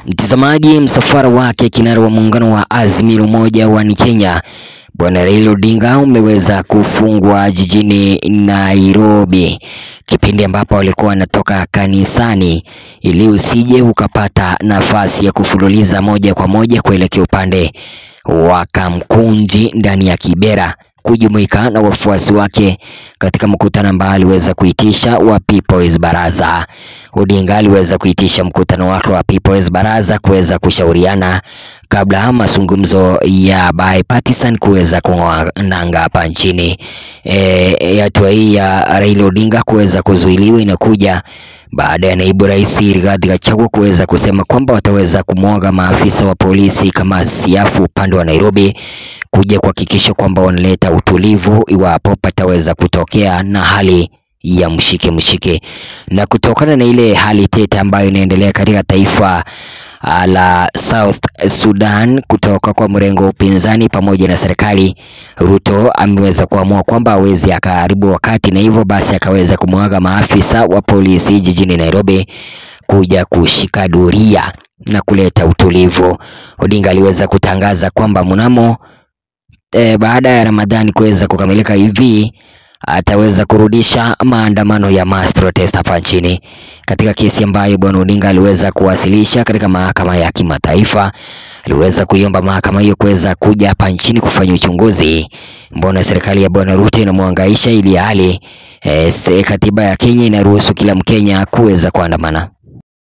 Mtazamaji, msafara wake kinara wa muungano wa Azimio la Umoja wa Kenya Bwana Raila Odinga umeweza kufungwa jijini Nairobi, kipindi ambapo alikuwa anatoka kanisani, ili usije ukapata nafasi ya kufululiza moja kwa moja kuelekea upande wa Kamkunji ndani ya Kibera kujumuika na wafuasi wake katika mkutano ambao aliweza kuitisha wa People's Baraza. Odinga aliweza kuitisha mkutano wake wa People's Baraza kuweza kushauriana kabla mazungumzo ya bipartisan kuweza kung'oa nanga hapa nchini. E, hatua hii ya Raila Odinga kuweza kuzuiliwa inakuja baada ya naibu rais Rigathi Gachagua kuweza kusema kwamba wataweza kumwaga maafisa wa polisi kama siafu upande wa Nairobi kuja kuhakikisha kwamba wanaleta utulivu iwapo pataweza kutokea na hali ya mshike mshike. Na kutokana na ile hali tete ambayo inaendelea katika taifa la South Sudan kutoka kwa mrengo wa upinzani pamoja na serikali, Ruto ameweza kuamua kwamba hawezi akaharibu wakati, na hivyo basi akaweza kumwaga maafisa wa polisi jijini Nairobi kuja kushika doria na kuleta utulivu. Odinga aliweza kutangaza kwamba mnamo e, baada ya Ramadhani kuweza kukamilika hivi ataweza kurudisha maandamano ya mass protest hapa nchini, katika kesi ambayo bwana Odinga aliweza kuwasilisha katika mahakama ya kimataifa. Aliweza kuiomba mahakama hiyo kuweza kuja hapa nchini kufanya uchunguzi, mbona serikali ya bwana Ruto inamwangaisha ili hali e, katiba ya Kenya inaruhusu kila Mkenya kuweza kuandamana.